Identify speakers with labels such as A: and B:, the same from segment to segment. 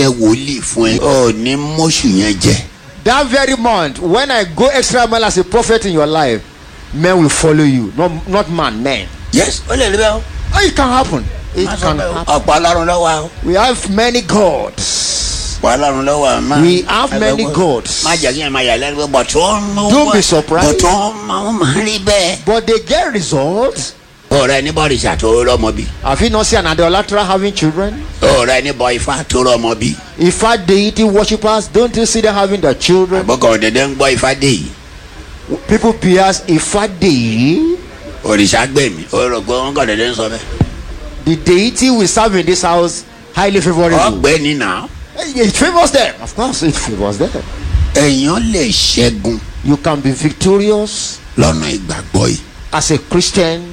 A: ṣiṣẹ́ wòlíì fún ẹ ọ ní mọ́ṣù yẹn jẹ
B: That very month, when I go extra mile as a prophet in your life, men will follow you, not not man, men.
A: yes ó lè rí bẹ́ẹ̀ o.
B: Oh, it can happen. It
A: Má sọ
B: can
A: bẹ́ẹ̀ o.
B: happen.
A: ọ̀pọ̀ ọlọ́run lọ́wọ́ o.
B: We have many gods.
A: ọ̀pọ̀ ọlọ́run lọ́wọ́ o. Má-
B: We have many
A: ẹgbẹ́-
B: gods.
A: má jẹ́ kí ẹ máa yà lẹ́nu pé bọ̀tún.
B: Don't be surprised.
A: bọ̀tún máa ń rí bẹ́ẹ̀.
B: But they get results.
A: ọ̀rẹ́ ní bọ́ọ̀lì ṣàtò rọmọ bí.
B: Have you not seen an idolater having children?
A: ọ̀rẹ́ ní bọ́ ifá tó rọmọ bí.
B: If our deity worshippers, don't you see them having their children?
A: àbọ̀kọ̀ ọ̀dẹ̀dẹ̀ ń gbọ́ ifá dé yìí.
B: People pierce if our deity,
A: òrìṣà gbẹ̀mí ó rò pé wọ́n kọ̀ ọ̀dẹ̀dẹ̀ ń sọ bẹ́ẹ̀.
B: the deity we serve in this house, highly favorable.
A: ọ̀gbẹ́ni náà.
B: It favors them. Of course, it favors them.
A: èèyàn lè ṣẹ́gun
B: You can be victorious
A: lọ́nà ìgbàgbọ́ yìí
B: as a Christian,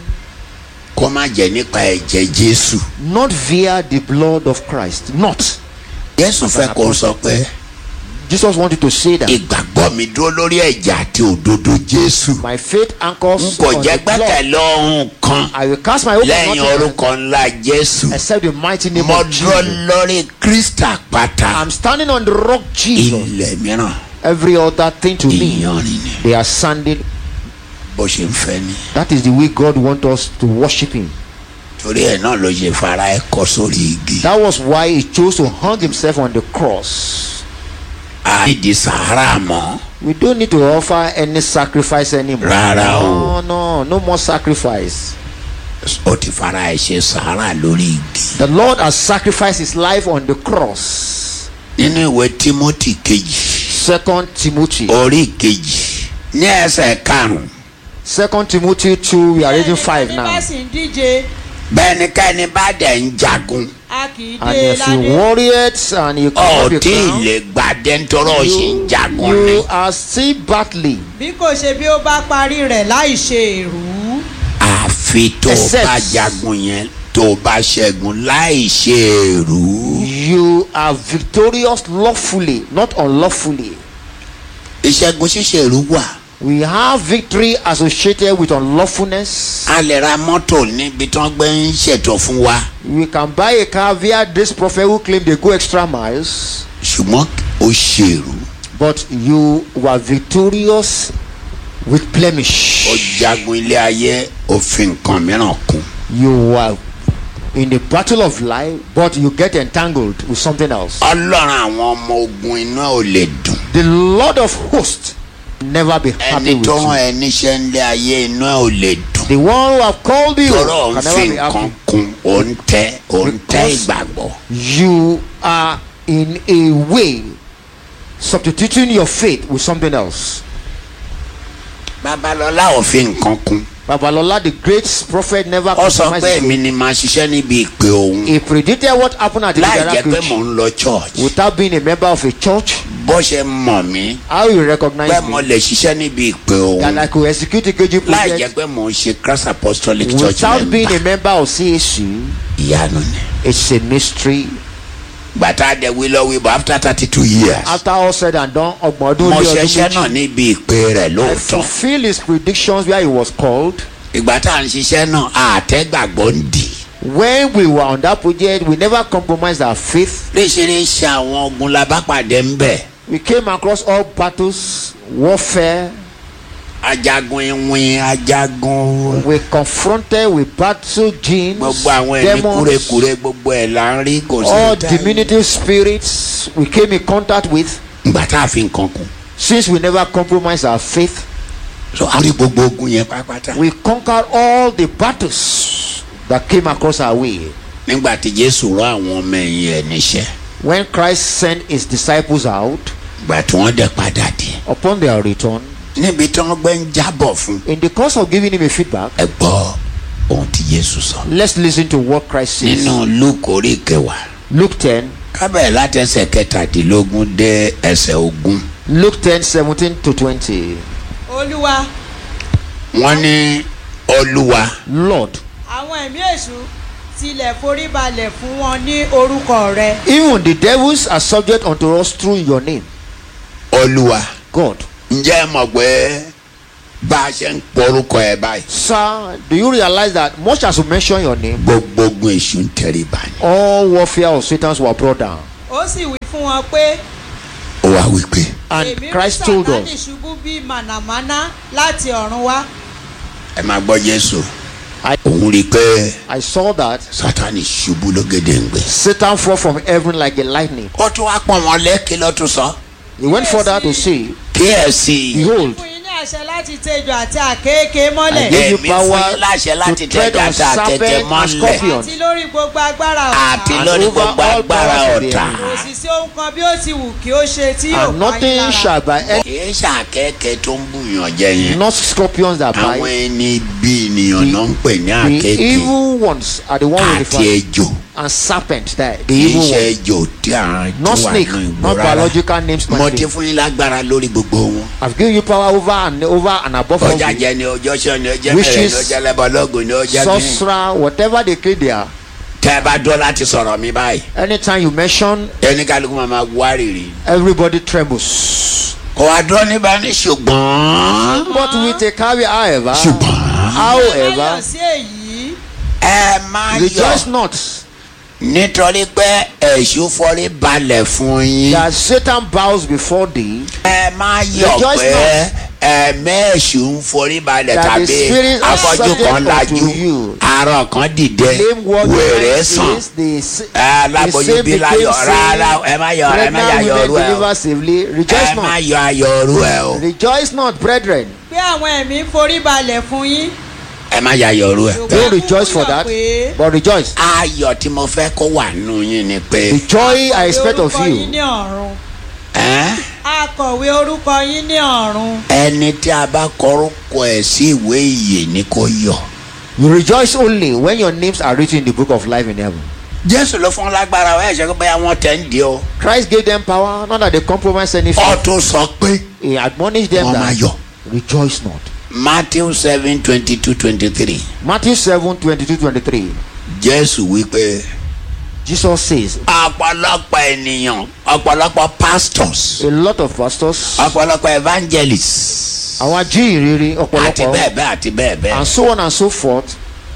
A: kó má jẹ́ nípa ẹ̀jẹ̀ jésù.
B: not via the blood of Christ. Not.
A: jésù fẹ́ kó sọ pé
B: Jesus wanted to say that
A: ìgbàgbọ́ mi dúró lórí ẹ̀jẹ̀ àti òdodo jésù.
B: my faith
A: n
B: anchors
A: kò
B: on
A: jẹ́
B: the blood.
A: gbẹ́kẹ̀lé ohun kan
B: I will cast my hope on
A: lẹ́yìn
B: nothing
A: orúkọ ńlá jésù.
B: except the mighty name
A: mo
B: of
A: dúró
B: Jesus.
A: lórí kristi àpáta
B: I'm standing on the rock Jesus.
A: ilẹ̀ mìíràn
B: Every other thing to me,
A: ìyanrìn ni
B: they are sanding.
A: bó ṣe ń fẹ́ ni.
B: That is the way God wants us to worship Him.
A: torí ẹ̀ náà ló ṣe fara ẹ̀ kọ́ sórí igi.
B: That was why He chose to hang Himself on the cross.
A: àìdí sàárà mọ́.
B: We don't need to offer any sacrifice anymore.
A: Rárá o.
B: No, no, no more sacrifice.
A: ó ti fara ẹ̀ ṣe sàárà lórí igi.
B: The Lord has sacrificed His life on the cross.
A: nínú ìwé timothy kejì
B: Second Timothy.
A: orí kejì ní ẹsẹ̀ karùn-ún
B: Second Timothy two. We are reading five
C: Ẹni
B: now.
C: bá sì ń díje
A: bẹ́ẹ̀nikẹ́ni bá dẹ̀ ń jagun
C: a kì í
B: And
C: dé
B: if you
C: ládé.
B: warriors and you come
A: ọ̀ọ́dí lè gbàdé nítorí ó ṣì ń jagun
B: you,
A: ni.
B: you are still battling.
C: bí kò ṣe bí ó bá parí rẹ̀ láì ṣe èrú.
A: àfi tó o
B: Except-
A: bá jagun yẹn tó o bá ṣẹ́gun láì ṣe èrú.
B: You are victorious lawfully, not unlawfully.
A: ìṣẹ́gun ṣíṣe èrú wà.
B: We have victory associated with unlawfulness.
A: a lè ra mọ́tò níbi tí wọ́n gbé ń ṣètò fún wa
B: We can buy a car via this prophet who claim they go extra miles,
A: ṣùgbọ́n ó ṣe èrú.
B: but you were victorious with
A: ó
B: blemish.
A: jagun ilé ayé òfin nǹkan mìíràn kún.
B: You were in the battle of life, but you get entangled with something else.
A: ọlọ́run àwọn ọmọ ogun iná ò lè dùn.
B: The Lord of hosts never be happy
A: ẹni
B: with
A: tó rán
B: you.
A: ẹ níṣẹ́ ńlé ayé iná ò lè dùn.
B: The one who have called you
A: tọrọ
B: can
A: ń fi
B: never be
A: nǹkan
B: happy.
A: kun ò ń tẹ́ ò ń tẹ́
B: Because-
A: ìgbàgbọ́.
B: You are in a way substituting your faith with something else.
A: babalọlá ò fi nǹkan kun.
B: Babalola, the great prophet, never
A: ó sọ
B: compromised
A: pé
B: his
A: èmi
B: faith.
A: ni màá ṣiṣẹ́ níbi ìpè òun.
B: He predicted what happened at the
A: láì jẹ́ pé
B: Middle
A: mò ń lọ church.
B: without being a member of a church.
A: bó ṣe mọ̀ mí
B: How you recognize
A: pé mo
B: me?
A: lè ṣiṣẹ́ níbi ìpè
B: That I
A: òun.
B: could execute a KG
A: láì jẹ́
B: project
A: pé mò ń ṣe Christ Apostolic Church
B: without being a
A: member.
B: member of CAC.
A: ìyanu ni.
B: It's a mystery.
A: gbàtà dẹ̀ wí lọ wí bọ̀ after thirty two years.
B: After all said and done, ọgbọ̀n ọdún
A: mo
B: lé ọdún
A: ṣiṣẹ́ náà
B: méjì.
A: níbi ìpè rẹ̀
B: I
A: lóòótọ́.
B: fulfill his predictions where he was called.
A: ìgbà tá à ń ṣiṣẹ́ náà àtẹ́gbàgbọ́ ń dì.
B: When we were on that project, we never compromised our faith.
A: léṣeréṣe àwọn ogun la bá pàdé ń bẹ̀.
B: We came across all battles, warfare.
A: ajagun iwin ajagun
B: We confronted with battle genes,
A: gbogbo àwọn ẹ̀mí
B: demons,
A: kúrekúre gbogbo ẹ̀ là ń rí kò sí
B: all
A: ìta-
B: diminutive spirits we came in contact with.
A: ìgbà tá a fi nǹkan kù.
B: Since we never compromised our faith,
A: so a rí gbogbo ogun yẹn pátápátá.
B: we conquered all the battles that came across our way.
A: nígbà tí jésù rán àwọn ọmọ ẹ̀yìn ẹ̀ níṣẹ́
B: When Christ sent his disciples out,
A: ìgbà tí wọ́n dẹ̀ padà dé.
B: upon their return,
A: níbi tí wọ́n gbé ń jábọ̀ fún.
B: in the course of giving him a feedback,
A: ẹ gbọ́ ohun tí jésù sọ.
B: let's listen to what Christ says.
A: nínú luke orí kẹwàá
B: Luke 10,
A: kábẹ̀ láti ẹsẹ̀ kẹtàdínlógún dé ẹsẹ̀ ogún.
B: Luke 10, 17 to 20.
C: olúwa
A: wọ́n ní olúwa
B: Lord,
C: àwọn ẹ̀mí èṣù tilẹ̀ forí balẹ̀ fún wọn ní orúkọ rẹ.
B: even the devils are subject unto us through your name.
A: olúwa
B: God.
A: ǹjẹ́ ẹ mọ̀ pé bá a ṣe ń porúkọ ẹ báyìí
B: Sir, do you realize that much as you mention your name,
A: gbogbo ogun èṣù ń tẹríba ni.
B: all warfare of Satan's were brought down?
C: ó sì wí fún wọn pé
A: ó wá wí pé
B: And
C: èmi rí
B: Christ told
C: sátánì
B: us,
C: ṣubú bí mànàmáná láti ọ̀run wá
A: ẹ máa gbọ́ jésù
B: I,
A: òun rí i pé
B: I saw that
A: sátani ṣubú lógedengbe.
B: Satan fall from heaven like a lightning.
A: ó tún wá pọ̀ wọn lẹ́kí ló tún sọ.
B: He went further to say,
A: kíyèsí
B: Behold,
C: fún yín ní àṣẹ láti tejò àti àkééké mọ́lẹ̀
B: I gave you
A: èmi fún
B: power
A: yín láṣẹ láti
B: to tread
A: tẹ̀jà
B: on
A: tá a tẹ̀tẹ̀
B: serpent and
A: mọ́lẹ̀
B: scorpion.
C: àti lórí gbogbo agbára
A: àti
C: ọ̀tá
B: And
A: lórí
B: over
A: gbogbo
B: all
A: agbára
B: powers of the
A: ọ̀tá.
B: enemy.
C: kò sì sí ohun kan bí ó ti wù kí ó ṣe tí yóò
B: and
C: pa yín
B: nothing
C: lára.
B: shall by any,
A: kìí ṣàkẹ́kẹ́ tó ń bùyàn jẹ yẹn.
B: not scorpions that
A: àwọn
B: bite.
A: ẹni bí ènìyàn náà ń pè ní
B: The
A: àkẹ́kẹ́
B: evil ones are the one with the
A: àti
B: fire.
A: ejò.
B: And serpent, that the
A: kìí
B: evil
A: ṣe
B: one.
A: ejò tí a
B: Not
A: tí wà
B: snake,
A: nínú ìgbó
B: not
A: rárá.
B: biological names.
A: mo
B: my
A: ti
B: friend.
A: fún yín lágbára lórí gbogbo wọn.
B: I've given you power over and over and above all.
A: ọjà
B: the
A: jẹ ni ọjọ́ sọ ni ọjọ́
B: Which
A: mẹ́rẹ̀ ni
B: is
A: ọjọ́ lẹ́bọ̀lọ́gùn ni ọjọ́ kí.
B: sorcerer, whatever they claim they are.
A: tẹ́ ẹ bá dọ́ láti sọ̀rọ̀ mi báyìí.
B: Anytime you mention,
A: ẹni kálukú máa ma wárìrì.
B: everybody trembles.
A: kò wá dúró níbà ní ṣùgbọ́n.
B: But with a carry, however,
A: ṣùgbọ́n.
B: however,
C: Láyọ̀ sí èyí
A: ẹ má
B: rejoice
A: yọ̀
B: not
A: nítorí pé èṣù forí balẹ̀ fún yín.
B: that Satan bows before thee,
A: ẹ má yọ̀
B: Rejoice
A: pé ẹ̀mí èṣù ń forí balẹ̀
B: That the
A: tàbí
B: spirit of
A: afọ́jú
B: subject
A: kan
B: unto
A: lajú
B: you.
A: arọ kan dìde
B: lame word
A: wèrè sàn.
B: is the, s-
A: ẹ
B: the
A: aláboyún
B: same
A: bí
B: became
A: láyọ̀ rárá
B: sin.
A: ẹ má yọ̀ ẹ má yà
B: Pregnant
A: yọ̀
B: women
A: ọrú ẹ o
B: deliver safely. Rejoice
A: ẹ má
B: not.
A: yọ̀ ayọ̀ ọrú ẹ o
B: Rejoice not, brethren.
C: pé àwọn ẹ̀mí ń forí balẹ̀ fún yín.
A: ẹ má yà ayọ̀ ọrú ẹ.
B: Don't rejoice for that, but rejoice.
A: ayọ̀ tí mo fẹ́ kó wà nù yín ni pé
B: The joy I expect of
C: orúkọ yín
B: you.
C: ní ọ̀run.
A: ẹ́,
C: akọ̀wé orúkọ yín ní ọ̀run.
A: ẹni tí a bá kọrúkọ ẹ̀ sí ìwé ìyè ni kò yọ̀.
B: You rejoice only when your names are written in the book of life in heaven.
A: jésù ló fún lágbára ọ ẹ ṣe pé bóyá wọn tẹ̀ ń di o.
B: Christ gave them power, not that they compromise anything.
A: ọ tún sọ pé
B: He admonished them
A: wọ́n máa
B: that
A: yọ̀.
B: rejoice not.
A: matthew seven twenty two twenty three
B: Matthew 7 22 23.
A: jésù wípé
B: Jesus says,
A: ọ̀pọ̀lọpọ̀ ènìyàn ọ̀pọ̀lọpọ̀ pastors
B: a lot of pastors,
A: ọ̀pọ̀lọpọ̀ evangelists
B: àwọn ajíhìnrere
A: àti bẹ́ẹ̀
B: ọ̀pọ̀lọpọ̀,
A: bẹ́ẹ̀ àti bẹ́ẹ̀ bẹ́ẹ̀
B: and so on and so forth,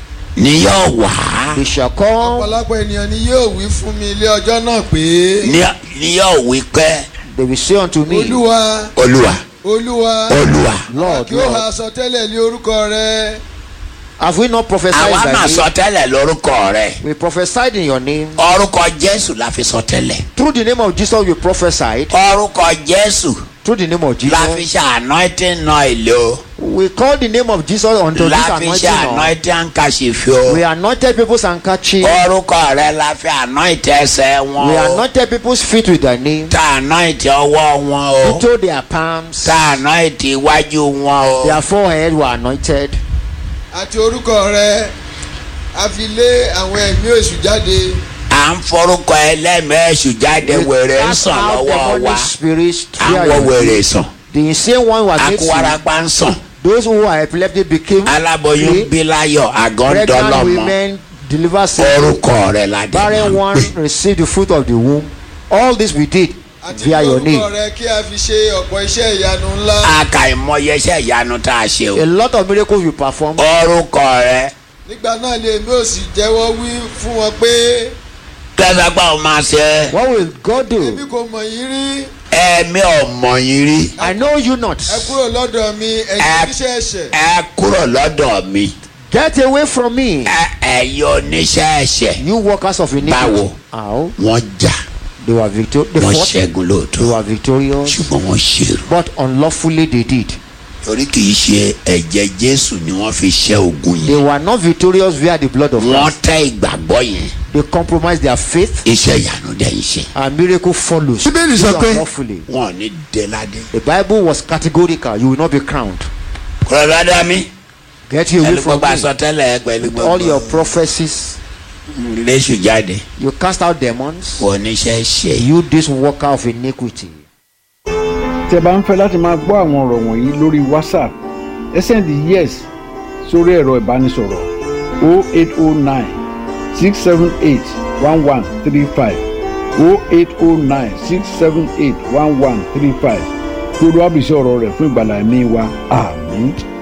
A: ni yóò wá
B: they shall come,
D: ọ̀pọ̀lọpọ̀ ènìyàn ni yóò wí fún mi ilé ọjọ́ náà pé
A: ni- ni yóò wí pé
B: they will say unto me,
D: olúwa
A: olúwa
D: olúwa
A: olúwa
B: Lord,
D: kí ó ha
B: Lord,
D: sọ tẹ́lẹ̀ ní orúkọ rẹ
B: have we not prophesied
A: àwa máa
B: by
A: sọ
B: name?
A: tẹ́lẹ̀ lórúkọ rẹ̀
B: We prophesied in your name.
A: orúkọ jésù la fi sọ tẹ́lẹ̀
B: Through the name of Jesus, we prophesied.
A: orúkọ jésù
B: Through the name of
A: la fi
B: Jesus,
A: ṣe anointing oil o
B: we call the name of Jesus unto this
A: la fi ṣe
B: anointing. oil.
A: anointing handkerchief o
B: We anointed people's handkerchief.
A: orúkọ rẹ̀ la fi anoint ẹsẹ̀ wọn
B: We
A: o
B: anointed people's feet with thy name.
A: ta anoint ọwọ́ wọn o
B: Into their palms.
A: ta anoint iwájú wọn o
B: Their forehead were anointed.
D: àti orúkọ rẹ a fi lé àwọn ẹ̀mí èṣù jáde
A: à ń forúkọ ẹlẹ́mẹ̀ẹ́sù jáde
B: We
A: wèrè ń
B: cast
A: sàn
B: out
A: lọ́wọ́ wa
B: demonic spirits.
A: à ń
B: through
A: wọ
B: your
A: wèrè
B: name.
A: sàn
B: The insane one was made sick.
A: akúwarapá ń sàn
B: Those who are epileptic became
A: aláboyún
B: free.
A: bí láyọ̀ àgọ́ ń
B: Pregnant
A: dọ́lọ́mọ
B: women delivered safely.
A: orúkọ rẹ̀ la dé
B: Barren
A: máa
B: one
A: ń pè
B: received the fruit of the womb. All this we did
D: àti
B: via your
D: orúkọ
B: name.
D: rẹ kí a fi ṣe ọ̀pọ̀ iṣẹ́ ìyanu ńlá
A: àkàìmọye iṣẹ́ ìyanu tá a ṣe o
B: A lot of miracles we performed.
A: orúkọ rẹ̀
D: nígbà náà lè èmi ò sì jẹ́wọ́ wí fún wọn pé
A: tẹ́sàgbà ò máa ṣe
B: What will God
D: èmi
B: do?
D: kò mọ̀ yín rí
A: ẹ̀mí ọmọ yín rí
B: I know you not.
D: ẹ kúrò lọ́dọ̀ mi ẹ̀yin
A: Ẹ-
D: oníṣẹ́ ẹ̀ṣẹ̀
A: ẹ kúrò lọ́dọ̀ mi
B: Get away from me.
A: ẹ ẹ̀yin oníṣẹ́ ẹ̀ṣẹ̀
B: You workers of iniquity.
A: Báwo?
B: How?
A: wọ́n jà
B: They were victor. They
A: wọ́n
B: fought.
A: ṣẹ́gun
B: They
A: lóòótọ́
B: were victorious.
A: ṣùgbọ́n wọ́n ṣèrò
B: But unlawfully they did.
A: torí kì í ṣe ẹ̀jẹ̀ jésù ni wọ́n fi ṣẹ́ ogun
B: They
A: yẹn
B: were not victorious via the blood of
A: wọ́n
B: Christ.
A: tẹ́ ìgbàgbọ́ yẹn
B: They compromised their faith
A: iṣẹ́ ìyanu dẹ̀ ń ṣe
B: and miracle follows.
A: Bíbélì sọ pé-
B: Unlawfully.
A: wọn ò ní déládé.
B: The Bible was categorical. You will not be crowned.
A: kúrò lọ́dọ̀ mi
B: Get you away
A: pẹ̀lú
B: from
A: gbogbo
B: me.
A: àsọtẹ́lẹ̀ pẹ̀lú
B: All your
A: gbogbo
B: prophecies.
A: léṣù jáde
B: You cast out demons.
A: kò níṣẹ́ ṣe.
B: You this worker of iniquity.
E: tẹ́ bá ń fẹ́ láti máa gbọ́ àwọn ọ̀rọ̀ wọ̀nyí lórí whatsapp ẹ sẹ́ndì yes sórí ẹ̀rọ ìbánisọ̀rọ̀ 0809 678 1135 0809 678 1135 kí olúwa bùsí ọ̀rọ̀ rẹ̀ fún ìgbàlá ẹ̀mí wa àmín.